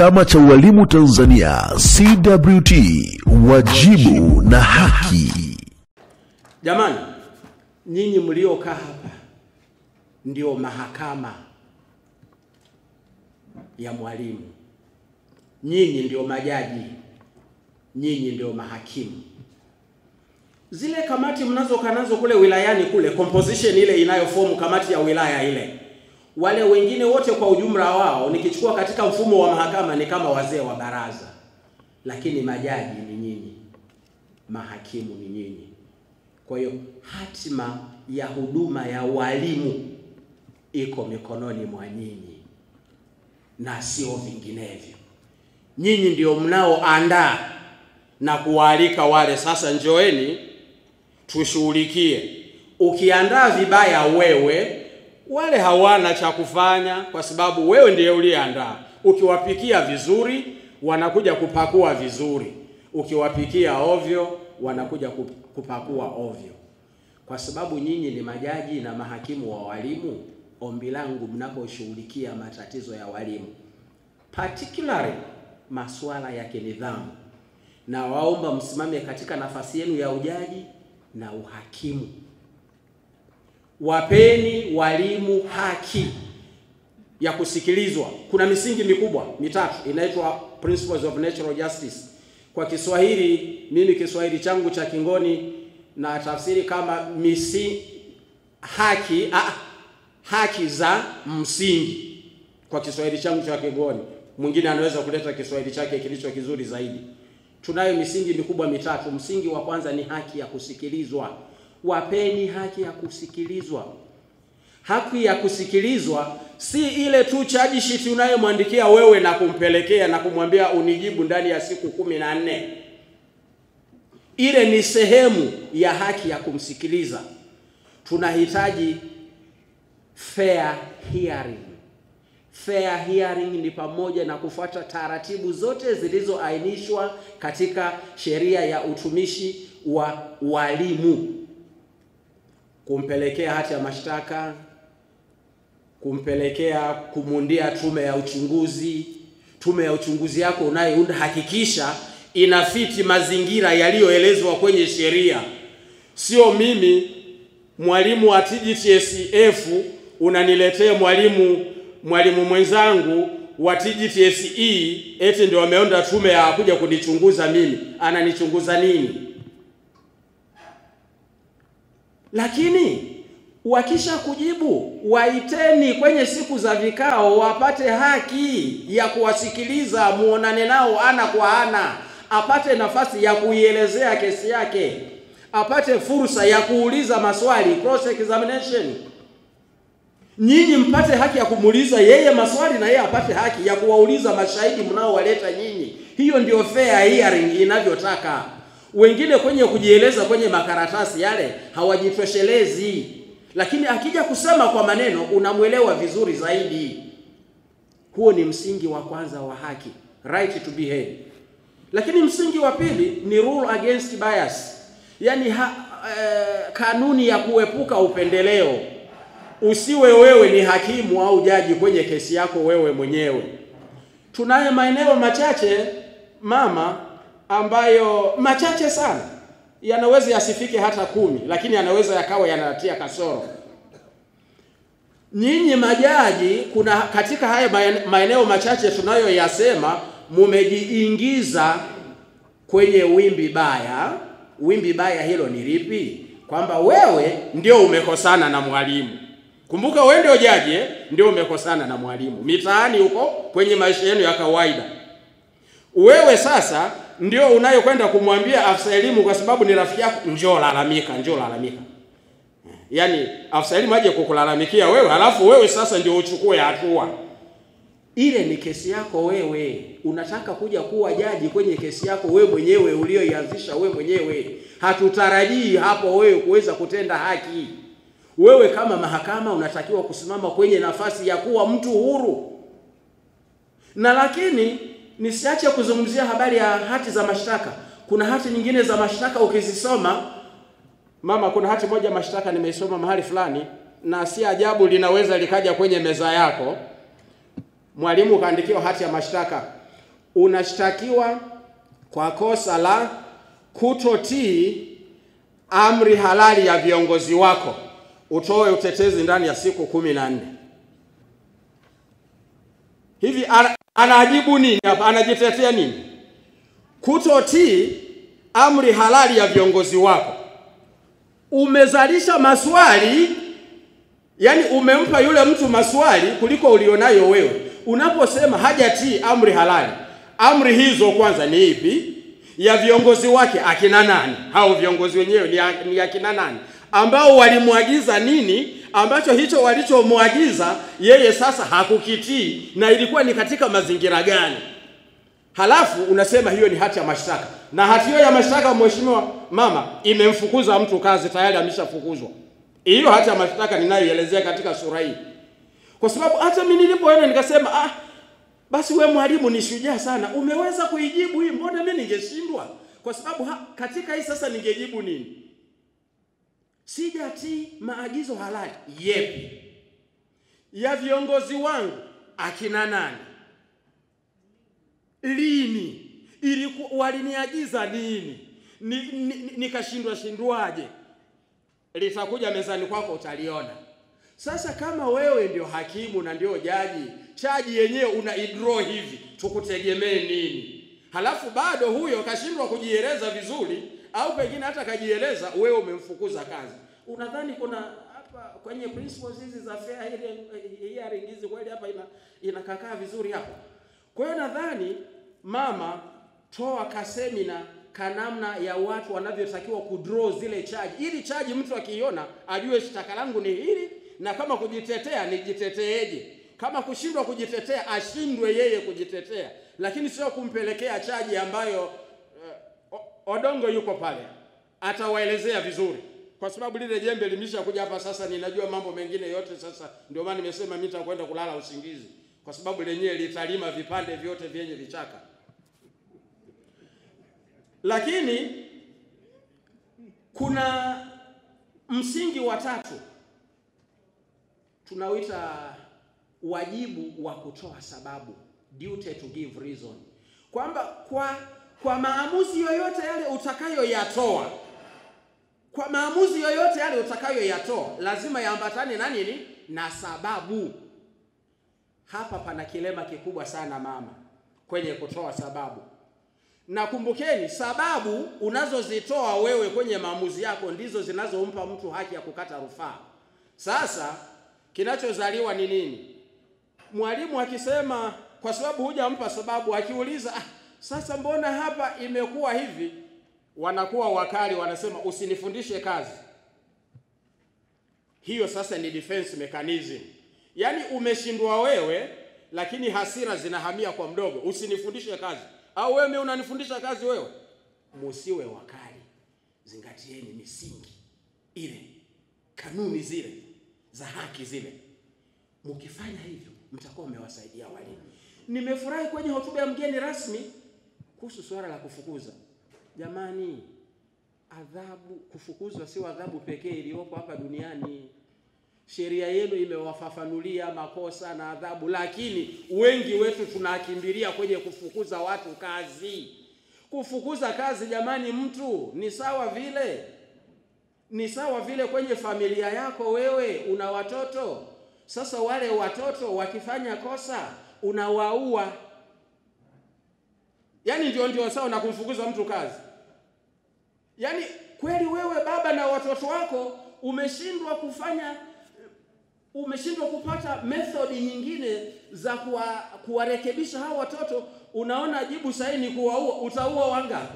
Chama cha Ualimu Tanzania CWT, wajibu na haki. Jamani, nyinyi mliokaa hapa ndio mahakama ya mwalimu, nyinyi ndio majaji, nyinyi ndio mahakimu. Zile kamati mnazokaa nazo kule wilayani kule, composition ile inayofomu kamati ya wilaya ile, wale wengine wote kwa ujumla wao, nikichukua katika mfumo wa mahakama ni kama wazee wa baraza, lakini majaji ni nyinyi, mahakimu ni nyinyi. Kwa hiyo hatima ya huduma ya walimu iko mikononi mwa nyinyi na sio vinginevyo. Nyinyi ndio mnaoandaa na kuwaalika wale, sasa njoeni tushughulikie. Ukiandaa vibaya wewe, wale hawana cha kufanya, kwa sababu wewe ndiye uliandaa. Ukiwapikia vizuri, wanakuja kupakua vizuri. Ukiwapikia ovyo, wanakuja kupakua ovyo. Kwa sababu nyinyi ni majaji na mahakimu wa walimu, ombi langu mnaposhughulikia matatizo ya walimu, particularly masuala ya kinidhamu, na waomba msimame katika nafasi yenu ya ujaji na uhakimu. Wapeni walimu haki ya kusikilizwa. Kuna misingi mikubwa mitatu inaitwa Principles of Natural Justice. Kwa Kiswahili, mimi Kiswahili changu cha Kingoni na tafsiri kama misi haki ah, haki za msingi kwa Kiswahili changu cha Kigoni. Mwingine anaweza kuleta Kiswahili chake kilicho kizuri zaidi. Tunayo misingi mikubwa mitatu. Msingi wa kwanza ni haki ya kusikilizwa. Wapeni haki ya kusikilizwa. Haki ya kusikilizwa si ile tu charge sheet unayomwandikia wewe na kumpelekea na kumwambia unijibu ndani ya siku kumi na nne. Ile ni sehemu ya haki ya kumsikiliza. Tunahitaji fair hearing. Fair hearing ni pamoja na kufuata taratibu zote zilizoainishwa katika sheria ya utumishi wa walimu, kumpelekea hati ya mashtaka, kumpelekea kumundia tume ya uchunguzi. Tume ya uchunguzi yako unayounda, hakikisha inafiti mazingira yaliyoelezwa kwenye sheria. Sio mimi mwalimu wa TGTSF unaniletea mwalimu mwalimu mwenzangu wa TGTSE eti ndio wameonda tume ya kuja kunichunguza mimi. Ananichunguza nini? Lakini wakisha kujibu, waiteni kwenye siku za vikao, wapate haki ya kuwasikiliza, muonane nao ana kwa ana, apate nafasi ya kuielezea kesi yake, apate fursa ya kuuliza maswali, cross examination nyinyi mpate haki ya kumuuliza yeye maswali na yeye apate haki ya kuwauliza mashahidi mnaowaleta nyinyi. Hiyo ndio fair hearing inavyotaka. Wengine kwenye kujieleza kwenye makaratasi yale hawajitoshelezi, lakini akija kusema kwa maneno unamwelewa vizuri zaidi. Huo ni msingi wa kwanza wa haki, right to be heard. Lakini msingi wa pili ni rule against bias, yaani ha, eh, kanuni ya kuepuka upendeleo usiwe wewe ni hakimu au jaji kwenye kesi yako wewe mwenyewe. Tunayo maeneo machache mama, ambayo machache sana, yanaweza yasifike hata kumi, lakini yanaweza yakawa yanatia kasoro. Nyinyi majaji, kuna katika haya maeneo machache tunayoyasema, mumejiingiza kwenye wimbi baya. Wimbi baya hilo ni lipi? Kwamba wewe ndio umekosana na mwalimu Kumbuka wewe ndio jaji eh? Ndio umekosana na mwalimu mitaani huko kwenye maisha yenu ya kawaida. Wewe sasa ndio unayokwenda kumwambia afisa elimu, kwa sababu ni rafiki yako, njoo lalamika, njoo lalamika. Yaani afisa elimu aje kukulalamikia wewe, halafu wewe sasa ndio uchukue hatua. Ile ni kesi yako wewe. Unataka kuja kuwa jaji kwenye kesi yako wewe mwenyewe ulioianzisha wewe mwenyewe. Hatutarajii hapo wewe kuweza kutenda haki. Wewe kama mahakama unatakiwa kusimama kwenye nafasi ya kuwa mtu huru. Na lakini nisiache kuzungumzia habari ya hati za mashtaka. Kuna hati nyingine za mashtaka ukizisoma, mama, kuna hati moja mashtaka nimeisoma mahali fulani, na si ajabu linaweza likaja kwenye meza yako. Mwalimu kaandikiwa hati ya mashtaka, unashtakiwa kwa kosa la kutotii amri halali ya viongozi wako, utoe utetezi ndani ya siku kumi na nne. Hivi ana- anajibu nini hapa? Anajitetea nini? Kutotii amri halali ya viongozi wako, umezalisha maswali Yaani umempa yule mtu maswali kuliko ulionayo wewe. Unaposema hajatii amri halali, amri hizo kwanza ni ipi? Ya viongozi wake akina nani? Hao viongozi wenyewe ni, ya- ni akina nani? Ambao walimwagiza nini ambacho hicho walichomwagiza yeye sasa hakukitii na ilikuwa ni katika mazingira gani? Halafu unasema hiyo ni hati ya mashtaka, na hati hiyo ya mashtaka, mheshimiwa mama, imemfukuza mtu kazi, tayari ameshafukuzwa. Hiyo hati ya mashtaka ninayoelezea katika sura hii, kwa sababu hata mimi nilipoenda nikasema, ah, basi we mwalimu ni shujaa sana, umeweza kuijibu hii, mbona mimi ningeshindwa? Kwa sababu ha, katika hii sasa ningejibu nini? Sijatii maagizo halali yepi ya viongozi wangu akina nani lini iliku, waliniagiza nini ni, ni, ni, nikashindwa shindwaje litakuja mezani kwako utaliona sasa kama wewe ndio hakimu na ndio jaji chaji yenyewe una idraw hivi tukutegemee nini halafu bado huyo kashindwa kujieleza vizuri au pengine hata kajieleza wewe umemfukuza kazi unadhani kuna hapa kwenye principles hizi za fair hearing- hearing hizi kweli hapa ina inakakaa vizuri hapa kwa hiyo nadhani mama toa kasemina kanamna ya watu wanavyotakiwa kudraw zile chaji ili chaji mtu akiiona ajue shtaka langu ni hili na kama kujitetea nijiteteeje kama kushindwa kujitetea ashindwe yeye kujitetea lakini sio kumpelekea chaji ambayo uh, Odongo yuko pale atawaelezea vizuri kwa sababu lile jembe limesha kuja hapa sasa ninajua mambo mengine yote sasa ndio maana nimesema mimi nitakwenda kulala usingizi kwa sababu lenyewe litalima vipande vyote vyenye vichaka lakini kuna msingi wa tatu tunauita wajibu wa kutoa sababu, duty to give reason, kwamba kwa kwa maamuzi yoyote yale utakayoyatoa, kwa maamuzi yoyote yale utakayoyatoa lazima yaambatane na nini? Na sababu. Hapa pana kilema kikubwa sana mama, kwenye kutoa sababu na kumbukeni, sababu unazozitoa wewe kwenye maamuzi yako ndizo zinazompa mtu haki ya kukata rufaa. Sasa kinachozaliwa ni nini? Mwalimu akisema kwa sababu hujampa sababu, akiuliza ah, sasa mbona hapa imekuwa hivi, wanakuwa wakali, wanasema usinifundishe kazi. Hiyo sasa ni defense mechanism, yaani umeshindwa wewe, lakini hasira zinahamia kwa mdogo, usinifundishe kazi au wewe unanifundisha kazi wewe? Musiwe wakali, zingatieni misingi ile, kanuni zile za haki zile. Mkifanya hivyo, mtakuwa mmewasaidia walimu. Nimefurahi kwenye hotuba ya mgeni rasmi kuhusu suala la kufukuza. Jamani, adhabu, kufukuzwa sio adhabu pekee iliyopo hapa duniani. Sheria yenu imewafafanulia makosa na adhabu, lakini wengi wetu tunakimbilia kwenye kufukuza watu kazi. Kufukuza kazi, jamani, mtu ni sawa vile ni sawa vile kwenye familia yako, wewe una watoto. Sasa wale watoto wakifanya kosa unawaua, yaani ndio ndio sawa na kumfukuza mtu kazi. Yaani kweli wewe baba na watoto wako umeshindwa kufanya umeshindwa kupata methodi nyingine za kuwa, kuwarekebisha hao watoto, unaona jibu sahihi ni kuwaua. Utaua wangapi?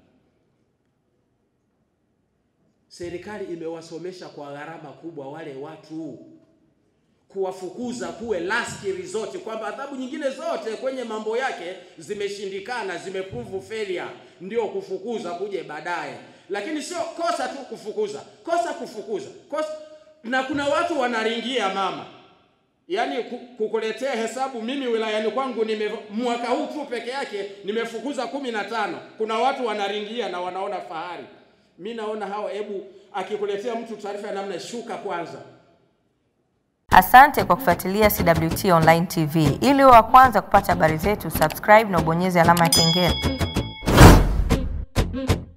Serikali imewasomesha kwa gharama kubwa wale watu, kuwafukuza kuwe last resort, kwamba adhabu nyingine zote kwenye mambo yake zimeshindikana, zimeprove failure, ndio kufukuza kuje baadaye, lakini sio kosa tu kufukuza, kosa kufukuza, kosa na kuna watu wanaringia mama, yaani kukuletea hesabu. Mimi wilayani kwangu nime mwaka huu tu peke yake nimefukuza kumi na tano. Kuna watu wanaringia na wanaona fahari. Mi naona hawa, hebu akikuletea mtu taarifa ya namna, shuka kwanza, Asante kwa kufuatilia CWT Online TV. Ili uwe wa kwanza kupata habari zetu, subscribe na ubonyeze alama ya kengele.